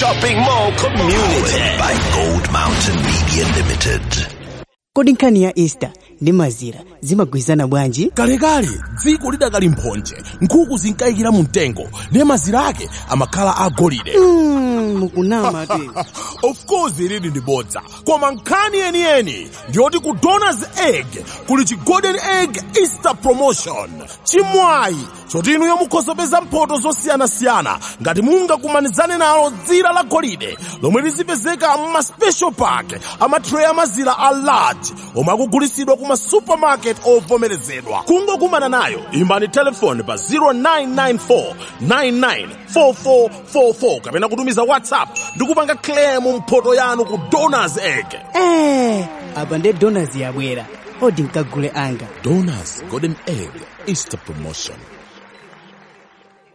shopping mall community by Gold Mountain Media Limited. kodi nkhani ya easter ndi mazira zimagwirizana bwanji kalekale dziko lidakali mphonje nkhuku zinkayikira mu mtengo ndiye mazira ake amakhala agolide mm, mukunama te of course ilili ndi bodza koma nkhani yeniyeni ndiyoti ku donors egg kuli chi golden egg easter promotion chimwayi choti inuyo mukhoza kupeza mphoto zosiyanasiyana ngati mungakumanizane nalo dzira la golide lomwe lizipezeka mma special pack amatray amazira a large omwe akugulitsidwa kuma supermarket ovomerezedwa kungokumana nayo imbani telefoni pa 0994 994444 kapena kutumiza whatsapp ndi kupanga claim mphoto yanu ku donors egg eh, apa nde donors yabwera odi nkagule anga donors golden egg easter promotion